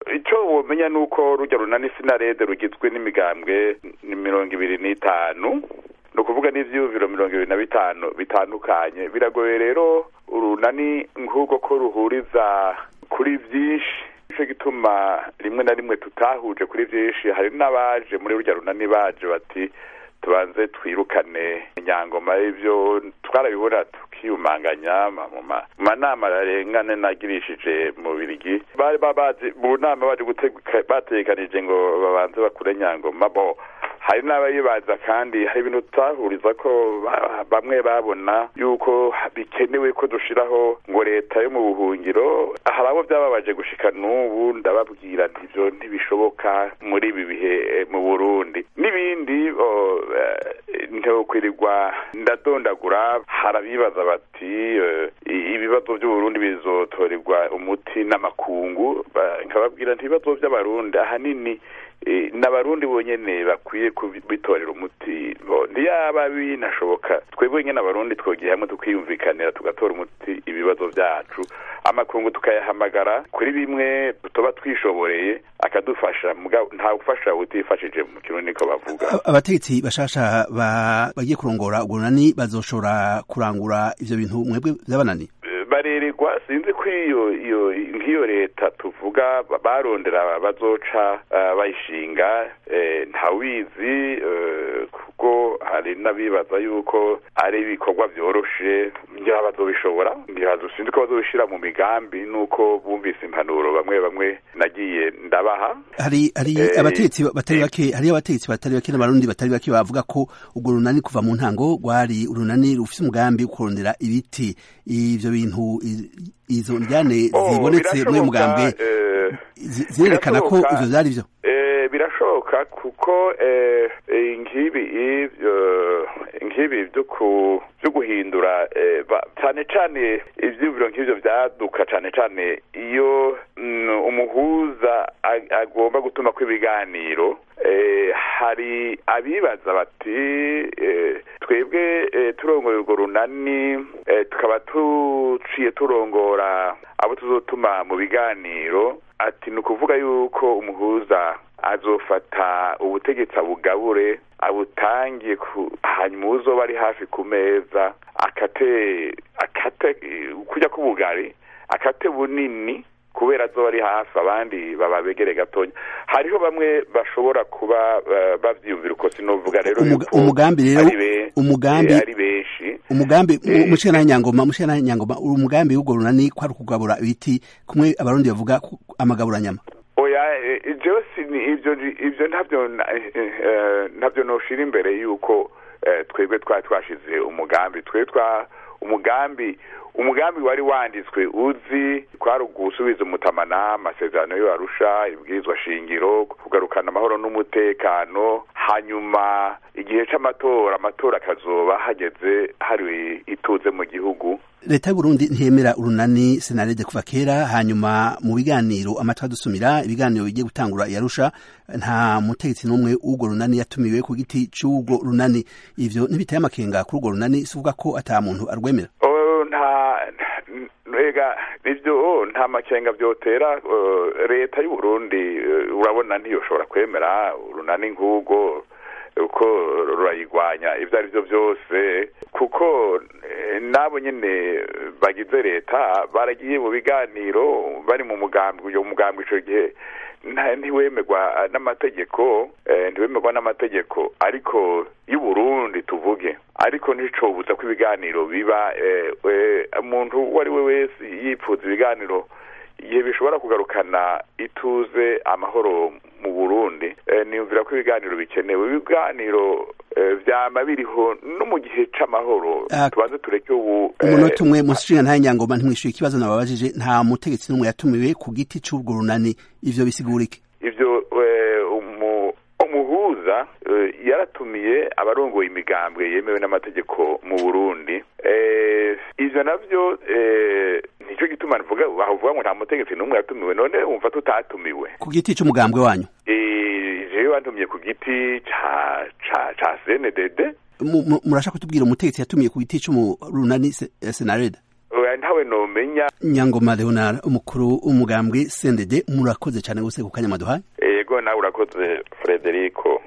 icyo womenya ni uko rujya runani sinarede rugizwe n'imigambwe ni mirongo ibiri n'itanu ni ukuvuga n'ivyiyumviro mirongo ibiri na bitanu bitandukanye biragoye rero urunani nk'ubwo ko ruhuriza kuri vyinshi nico gituma rimwe na rimwe tutahuje kuri vyinshi hari n'abaje muri rurya runani baje bati tubanze twirukane inyangoma y'ivyo twarabibona tukiyumanganya mu manama arengane nagirishije mu birigi bari babazi mu nama baje bategekanije ngo babanze bakure nyangoma bo hari n'abayibaza kandi hari ibintu tutahuriza ko bamwe babona yuko bikenewe ko dushiraho ngo leta yo mu buhungiro hari abo byababaje gushika n'ubu ndababwira nti ivyo ntibishoboka muri ibi bihe mu burundi n'ibindi ntokwirirwa ndadondagura harabibaza bati ibibazo by'uburundi bizotorerwa umuti n'amakungu nkababwira nti ibibazo by'abarundi ahanini n'abarundi bonyene bakwiye kubitorera umuti ntiyaba binashoboka twebwe nyene abarundi twogiye hamwe tukiyumvikanira tugatora umuti ibibazo vyacu amakungu tukayahamagara kuri bimwe tuba twishoboreye akadufasha nta gufasha utifashije mu kirundi niko bavuga abategetsi bashasha bagiye kurongora urwo runani bazoshobora kurangura ivyo bintu mwebwe vyabananiye barererwa sinzi ko iyo iyo nk'iyo leta tuvuga barondera bazoca bayishinga ntawizi kuko hari n'abibaza yuko ari ibikorwa byoroshe ngira bazobishobora ngira sinzi ko bazobishira mu migambi nuko bumvise impanuro bamwe bamwe nagiye ndabaha hari hari abategetsi batari bake hari abategetsi batari bake n'abarundi batari bake bavuga ko urwo runani kuva mu ntango rwari urunani rufise umugambi wo kurondera ibiti ivyo bintu izo njyane zibonetse muri mugambwe zirerekana ko ivyo vyari vyo birashoboka kuko nkibi nkibi vyo guhindura cane cane ivyiyumviro nk'ivyo vyaduka cane cane iyo umuhuza agomba gutuma ko ibiganiro hari abibaza bati twebwe turongoye urwo runani tukaba tuciye turongora abo tuzotuma mu biganiro ati ni ukuvuga yuko umuhuza azofata ubutegetsi abugabure abutangiye hanyuma uzoba ari hafi ku meza akate akate kujya k'ubugari akate bunini kubera azoba ari hafi abandi baba begere gatonya hariho bamwe bashobora kuba bavyiyumvira uko sinovuga rero umugambi rero umugambi ari benshi umugambi mushana nyangoma mushana nyangoma umugambi w'urwo runani kwari kugabura ibiti kumwe abarundi bavuga amagabura nyama oya jewe ivyo ivyo ntavyo ntavyo noshira imbere yuko twebwe twari twashize umugambi twe twa umugambi umugambi wari wanditswe uzi kwari ugusubiza umutamana amasezerano yo arusha ibwirizwa shingiro kugarukana amahoro n'umutekano hanyuma igihe c'amatora amatora akazoba hageze hari ituze mu gihugu leta y'uburundi ntiyemera urunani senarede kuva kera hanyuma mu biganiro amatwi adusumira ibiganiro bigiye gutangura yarusha nta mutegetsi n'umwe w'urwo runani yatumiwe ku giti c'urwo runani ivyo ntibiteye amakenga kuri urwo runani sivuga ko ata muntu arwemera nta ega ivyo nta makenga vyotera leta y'uburundi urabona ntiyoshobora kwemera urunani nk'urwo uko rurayigwanya ivyo ari vyo vyose kuko nabo nyene bagize leta baragiye mu biganiro bari mu mugambi uyo mugambi ico gihe ntiwemerwa n'amategeko ntiwemerwa n'amategeko ariko y'uburundi tuvuge ariko nticobuza ko ibiganiro biba umuntu uwo ari we wese yipfuza ibiganiro igihe bishobora kugarukana ituze amahoro mu burundi niyumvira ko ibiganiro bikenewe ibiganiro vyama biriho no mu gihe c'amahoro tubanze tureke ubu umunota umwe mushinga nta nyangoma ntimwishuye ikibazo nababajije nta mutegetsi n'umwe yatumiwe ku giti c'urwo runani ivyo bisigura iki ivyo umuhuza yaratumiye abarongoye imigambwe yemewe n'amategeko mu burundi ivyo navyo nico gituma nvuga bavuga ngo nta mutegetsi n'umwe yatumiwe none wumva tutatumiwe ku giti c'umugambwe wanyu jewe wantumiye ku giti ca ca ca CNDD murashaka kutubwira umutegetsi yatumiye ku giti c'umurunani senareda ntawe nomenya nyangoma leonard umukuru w'umugambwe sendede murakoze cyane gose ku kanya maduhaye yego nawe urakoze frederico